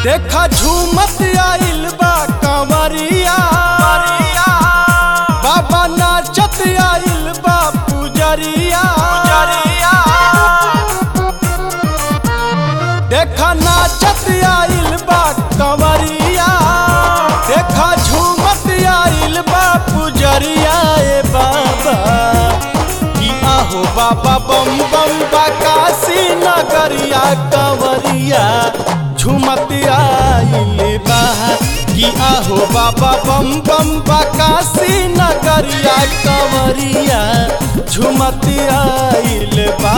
देखा झूमत आइल बा कंवरिया बाबा नाचत आइल बा पुजरिया देखा नाचत आइल बा कंवरिया देखा झूमत आइल बा पुजरिया ए बाबा कि आहो बाबा बम बम काशी नगरिया कंवरिया झूमत आइल बा कि आहो बाबा बम बम काशी नगरिया कंवरिया झूमत आइल बा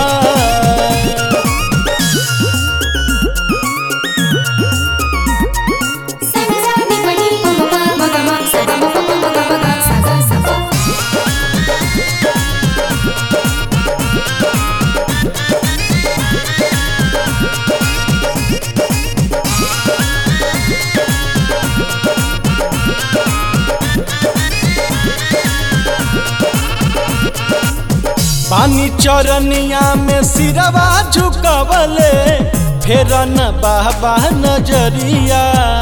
Sani sani pani pa pa ma ga ma sa ga ma pa pa ma ga ma ga sa ga sa pa. पानी चरनिया में सिरवा झुकवले फेर न बाबा नजरिया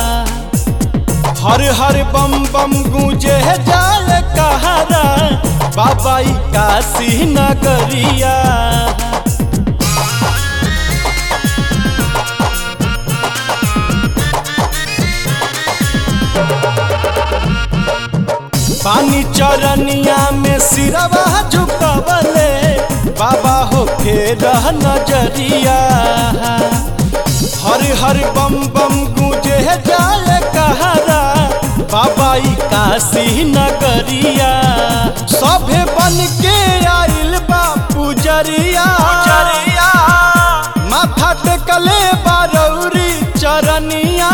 हर हर बम बम गूंजे जाल कहारा बाबा ई काशी नगरिया पानी चरनिया में सिरवा झुकवले बाबा हो फेर नजरिया हर हर बम बम गूंजे जाल कहारा बाबा ई काशी नगरिया सभे बन के आइल बा पुजरिया माथा टेकले बारौरी चरनिया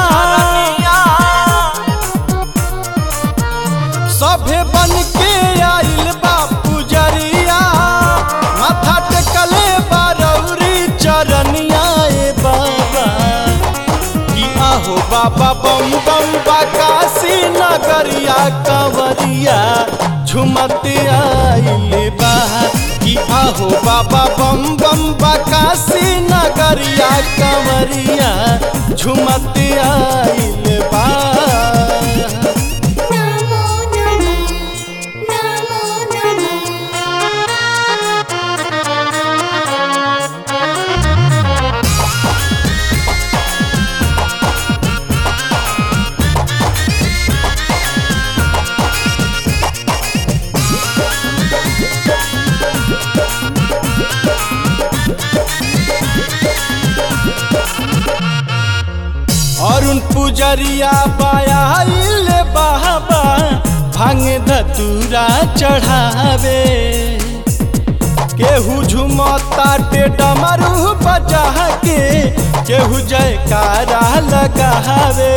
सभे बन के आइल बा पुजरिया माथा टेकले बारौरी चरनिया ए बाबा कि आहो बाबा बम बम काशी नगरिया कंवरिया झुमत आइल बा कि आहो बाबा बम बम काशी नगरिया कंवरिया झुमत आइल बा Namo namo namo अरुण पुजरिया पायल बाबा भांग धतूरा चढ़ावे केहू झुमता टे डमरू बजा के केहू जयकारा लगावे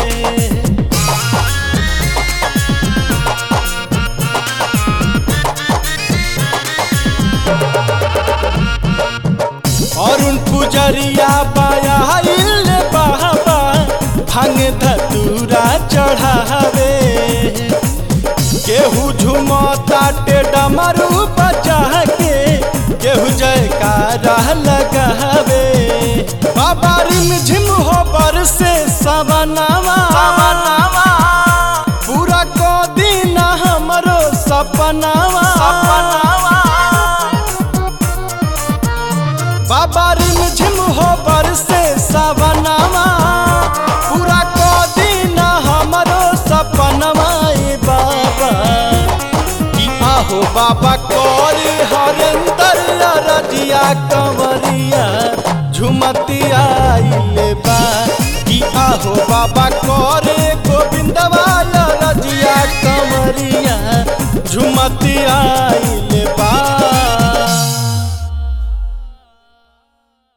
अरुण पुजरिया पायल बाबा भांग धतूरा चढ़ावे केहू झुमता टे डमरू बजा के केहू जयकारा लगावे बाबा रिम झिम हो बरसे सवनावा पूरा को दिन हमरो सपनावा बाबा रिम झिम हो बरसे सवनावा पूरा को दिन हमरो सपनवा ए बाबा कि आहो बाबा कोरी हरेंदर रजिया कंवरिया झुमती आइले बा कि आहो बाबा कोरे गोविंदवा रजिया कंवरिया झुमती आई